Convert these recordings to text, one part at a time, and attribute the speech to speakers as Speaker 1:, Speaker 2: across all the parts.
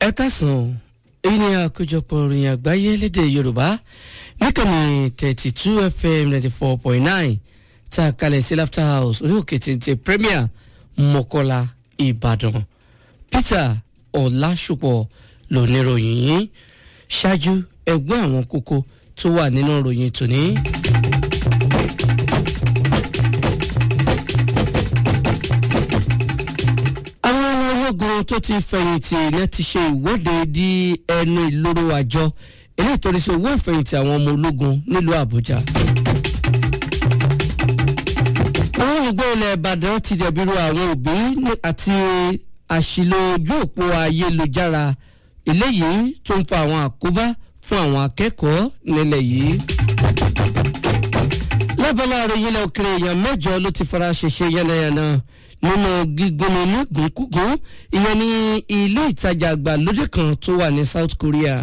Speaker 1: ẹ káàsán èyí ni àkójọpọ̀ ìròyìn àgbáyé lédè yorùbá níkànnì thirty two fm ninety four point nine tá a kalẹ̀ sí laughter house orí òkè téńté premier mọ́kọ́lá ìbàdàn peter ọ̀làṣùpọ̀ lóníròyìn yìí ṣáájú ẹgbọ́n àwọn kókó tó wà nínú ìròyìn tòní. àwọn ológun tó ti fẹ̀yìntì náà ti ṣe ìwọ́de di ẹnu ìloro àjọ eléyìí tó rí sí owó ìfẹ̀yìntì àwọn ọmọ ológun nílùú àbújá. àwọn olùgbé ilẹ̀ ìbàdàn ti dẹ̀bìrú àwọn òbí àti àṣìlò ojú òpó ayélujára eléyìí tó ń fa àwọn àkóbá fún àwọn akẹ́kọ̀ọ́ nílẹ̀ yìí. lábala àròyìn ilẹ̀ òkèrè èèyàn mẹ́jọ ló ti fara ṣèṣe yánnayànna nínú gígúnni nígùnkúgún ìyẹn ní ilé ìtajà àgbàlódé kan tó wà ní south korea.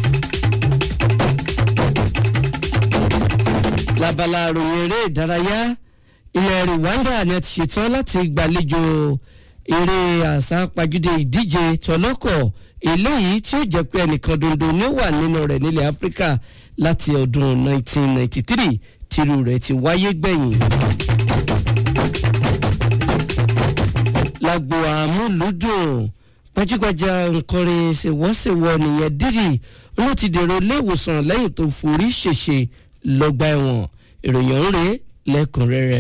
Speaker 1: lábala àròyìn eré ìdárayá ilẹ̀ rwanda ni a ti ṣetán láti gbàlejò eré àsápajúdé ìdíje tọlọ́kọ̀ eléyìí tí ó jẹ́ pé ẹnìkan dondo ni ó wà nínú rẹ̀ nílẹ̀ áfíríkà láti ọdún 1993 tírú rẹ̀ ti wáyé gbẹ̀yìn. lágbo àmúlùdùn gbajúgbajà nkọrin ṣèwọ́ṣèwọ́ nìyẹn dírì ló ti dèrò iléèwòsàn lẹ́yìn tó forí ṣèṣe lọ́gbà ẹ̀wọ̀n ìròyìn ọ̀hún rèé lẹ́kùnrẹ́rẹ́.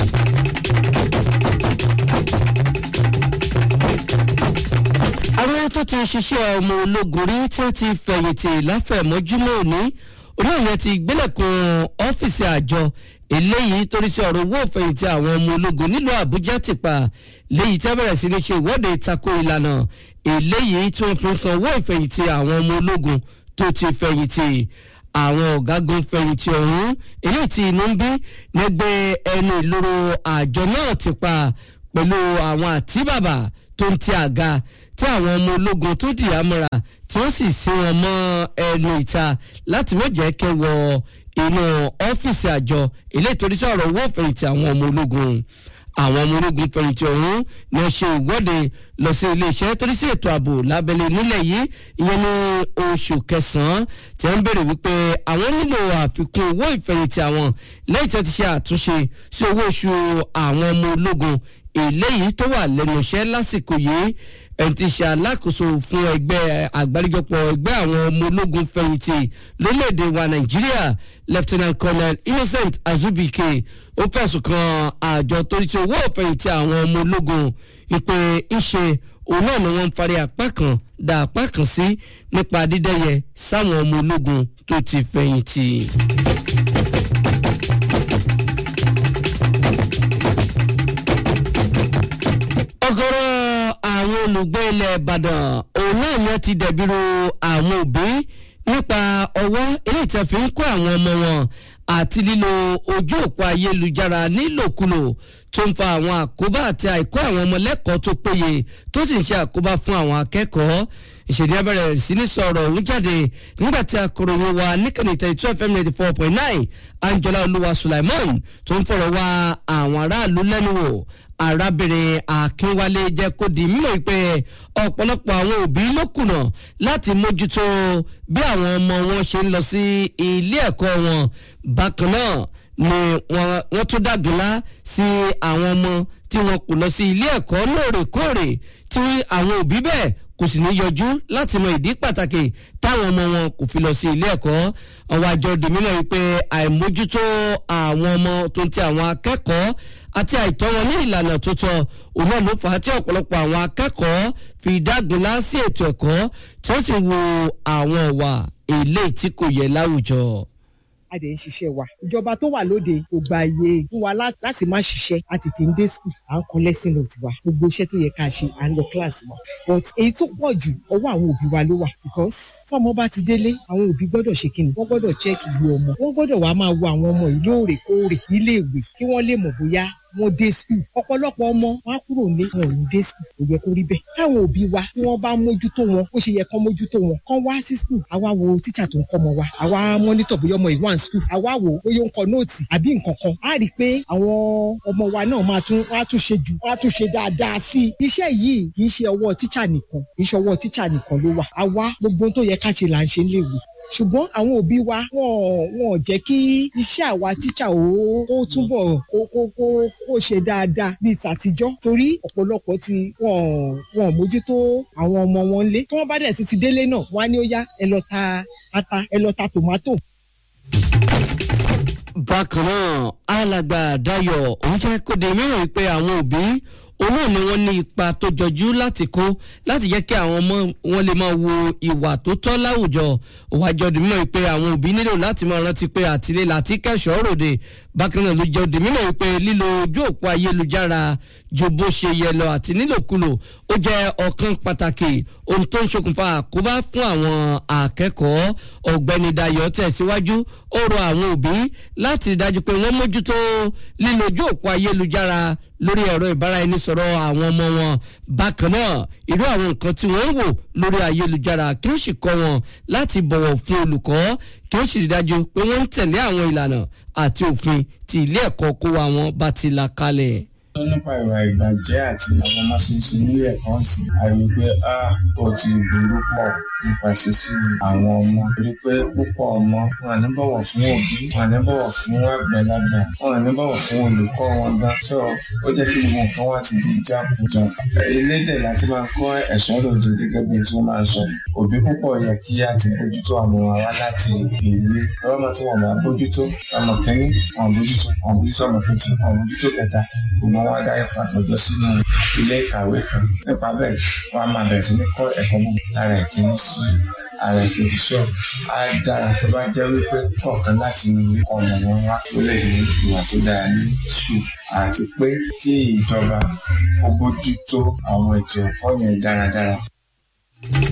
Speaker 1: àwọn tó ti ṣiṣẹ́ ọmọ ológun rí tí wọ́n ti fẹ̀yìntì láfẹ̀mọ́júmọ́ òní oníyẹn ti gbélẹ̀kùn ọ́fíìsì àjọ eléyìí torí sí ọ̀rọ̀ owó ìfẹ̀yìntì àwọn ọmọ ológun nílùú àbújá ti pa léyìí tí wọ́n bẹ̀rẹ̀ sí ní ṣe ìwọ́de tako ìlànà eléyìí tí wọ́n fi ń san owó ìfẹ̀yìntì àwọn ọmọ ológun tó ti fẹ̀yìntì àwọn ọ̀gágun fẹ̀yìntì ọ̀hún eléyìí tí inú ń bí nígbẹ́ ẹnu ìloro àjọ náà ti pa pẹ̀lú àwọn àtíbàbà tó ń ti àga tí àwọn ọmọ ológun tó dì ámọ́ra tí wọ́n sì sin wọn mọ́ ẹnu ìta láti má jẹ́ kẹwọ inú ọ́fíìsì àjọ ilé ìtòrí sọ̀rọ̀ owó fẹ̀yìntì àwọn ọmọ ológun àwọn ọmọ ológun fẹ̀yìntì ọ̀hún ni wọ́n ṣe ìwọ́de lọ sí iléeṣẹ́ torí sí ètò ààbò lábẹ́lẹ̀ nílẹ̀ yìí ìyẹn ní oṣù kẹsàn-án tí wọ́n ń béèrè wípé àwọn nílò àfikún owó ìfẹ̀yìntì àwọn lẹ́yìn tí wọ́n ti ṣe àtúnṣe sí owó oṣù àwọn ọmọ ológun eléyìí tó wà lẹ́nu iṣẹ́ lásìkò yìí ẹni tí ṣe alákòóso fún ẹgbẹ́ àgbáríjọpọ̀ ẹgbẹ́ àwọn ọmọ ológun fẹ̀yìntì lórílẹ̀‐èdè wa nàìjíríà lieutenant colonel innocent azubike ó fẹ̀sùn kan àjọ torí tí owó fẹ̀yìntì àwọn ọmọ ológun ìpè ńṣe òun náà ni wọ́n ń farí apá kan dá apá kan sí nípa dídẹ́yẹ sáwọn ọmọ ológun tó ti fẹ̀yìntì. ọgọrọ àwọn olùgbé ilẹ̀ ìbàdàn òun náà ni wọ́n ti dẹ̀bìrú àwọn òbí nípa ọwọ́ eléyìí tí a fi ń kó àwọn ọmọ wọn àti lílo ojú òpó ayélujára nílòkulò tó ń fa àwọn àkóbá àti àìkó àwọn ọmọ lẹ́kọ̀ọ́ tó péye tó sì ń ṣe àkóbá fún àwọn akẹ́kọ̀ọ́ ìṣèdí abẹ́rẹ́ sí ní sọ̀rọ̀ òun jáde nígbà tí akọ̀ròyìn wa níkànnì thirty two fm ninety four point nine angela olúwa sulaiman tó ń fọ̀rọ̀ wá àwọn aráàlú lẹ́nu wò arábìnrin akínwálé jẹ́ kó di mímọ̀ pé ọ̀pọ̀lọpọ̀ àwọn òbí ló kùnà láti mójútó bí àwọn ọmọ wọn ṣe ń lọ sí ilé ẹ̀kọ́ wọn bákan náà ni wọ́n tún dàgbìlá sí àwọn ọmọ tí wọn kò lọ sí ilé ẹ̀kọ́ lóòrèkóòrè tí àwọn òbí bẹ́ẹ̀ kò sì ní yọjú láti mọ ìdí pàtàkì táwọn ọmọ wọn kò fi lọ sí ilé ẹ̀kọ́ ọwọ́ àjọ dèmínà wípé àìmójútó àwọn ọmọ tó ń ti àwọn akẹ́kọ̀ọ́ àti àìtọ́ wọn ní ìlànà tó tọ́ òun náà ló fà á tí ọ̀pọ̀lọpọ̀ àwọn akẹ́kọ̀ọ́ fi dágunlá sí ètò ẹ̀kọ́ tí wọ́n sì wo àwọn ọ̀wà èlé tí kò yẹ láwùjọ
Speaker 2: a dẹ̀ ń ṣiṣẹ́ wa. ìjọba tó wà lóde kò gba iye fún wa láti má ṣiṣẹ́ a tètè ń dé school à ń kọ lesson note wa gbogbo iṣẹ́ tó yẹ ká ṣe à ń lọ class wa. but èyí tó pọ̀ jù ọwọ́ àwọn òbí wa ló wà because tọ́mọ bá ti délé àwọn òbí gbọ́dọ̀ ṣe kíni wọ́n gbọ́dọ̀ check ìlú ọmọ wọ́n gbọ́dọ̀ wá máa wo àwọn ọmọ yìí lóòrèkóòrè nílé ìwé kí wọ́n lè mọ̀ bóyá wọ́n dé skul ọ̀pọ̀lọpọ̀ ọmọ wọn á kúrò nílé wọn ò ní dé skul kò yẹ kó rí bẹ́ẹ̀ táwọn òbí wa tí wọ́n bá mójútó wọn ó ṣe yẹ kán mójútó wọn kán wá sí skul àwa wo tíṣà tó ń kọ́ ọmọ wa àwa mọ́nítọ̀ bóyá ọmọ ìwọ̀n skul àwa wo bóyá ó ń kọ nóòtì àbí nǹkan kan á rí i pé àwọn ọmọ wa náà máa tún wá tún ṣe jù wá tún ṣe dáadáa sí i iṣẹ́ yìí kì í ṣe ọwọ́ tíṣà nìkan kì í ṣe ọwọ́ tíṣà nìkan ló wà àwa gbogbo tó yẹ ká ṣe là ń ṣe léwu ṣùgbọ́n àwọn òbí wa wọn wọn jẹ́ kí iṣẹ́ àwa tíṣà ó ó túbọ̀ kó kó kó kó ṣe dáadáa bíi tàtijọ́ torí ọ̀pọ̀lọpọ̀ ti wọn wọn mójútó àwọn ọmọ wọn lé tí wọ́n bá dẹ̀ sí ti délé náà wọ́n á ní ó yá ẹ lọ ta ata ẹ lọ ta tòmátò
Speaker 1: bákan náà alàgbà Dayọ̀ òun jẹ́ kó di mìíràn pé àwọn òbí òun náà ni wọ́n ní ipa tó jọjú láti kó láti jẹ́ kí àwọn ọmọ wọn lè máa wo ìwà tó tọ́ láwùjọ òwájọ́ di mímọ̀ pé àwọn òbí nílò láti máa rántí pé àtìlẹ́ láti kẹ́sọ̀ọ́ ròde bákan náà ló jẹ́ di mímọ̀ pé lílo ojú òpó ayélujára ju bó ṣe yẹ lọ àti nílòkulò ó jẹ́ ọ̀kan pàtàkì ohun tó ń ṣokùnfà àkóbá fún àwọn akẹ́kọ̀ọ́ ọ̀gbẹ́ni Dayọ̀ tẹ̀síwájú ó rọ àwọn òbí láti rí dájú pé wọ́n mójútó lílo ojú òpó ayélujára lórí ẹ̀rọ ìbáraẹnisọ̀rọ̀ àwọn ọmọ wọn bákan náà irú àwọn nǹkan tí wọ́n ń wò lórí ayélujára kí ó sì kọ́ wọn láti bọ̀wọ̀ fún olùkọ́ kí ó sì rí dájú pé wọ́n ń tẹ̀lé àwọn ìlànà àti òfin tí ilé ẹ̀kọ́ kó wa wọn bá ti là kalẹ̀
Speaker 3: nípa ìwà ìbàjẹ́ àti àwọn ọmọ ṣíṣe nílé ẹ̀kọ́ sí a rí i pé a ó ti burú pọ̀ nípa ṣíṣe àwọn ọmọ rí i pé púpọ̀ ọmọ wọn ní bọ̀wọ̀ fún òbí wọn ní bọ̀wọ̀ fún àgbàlagbà wọn ní bọ̀wọ̀ fún olùkọ́ wọn gan so ó jẹ́ kí gbogbo nǹkan wá ti di jákujàku elédè láti máa kọ́ ẹ̀ṣọ́ lòdì gẹ́gẹ́ bí tí wọ́n máa sọ òbí púpọ̀ yẹ kí á ti bójútó àwọn ọmọ wa láti ilé tọ́wọ́ tí wọ́n bá bójútó ọmọ kẹ́ni wọn bójútó wọn bójútó ọmọ kejì wọn bójútó kẹta gbogbo wọn adarí papọ̀ jọ sínú ilé ìkàwé kan nípa bẹ́ẹ̀ wọ́n á máa bẹ̀rẹ̀ sí ní kọ́ ẹ̀kọ́ mọ́ lára ìkíní sí ara ìkejì sọ á dára tó bá jẹ́ wípé kọ̀ọ̀kan láti inú ilé kọ́ ọmọ wọn wá ó lè ní ìwà tó dára ní sùkúl àti pé kí ìjọba ó bójútó àwọn ètò ẹ̀kọ́ yẹn dáradára.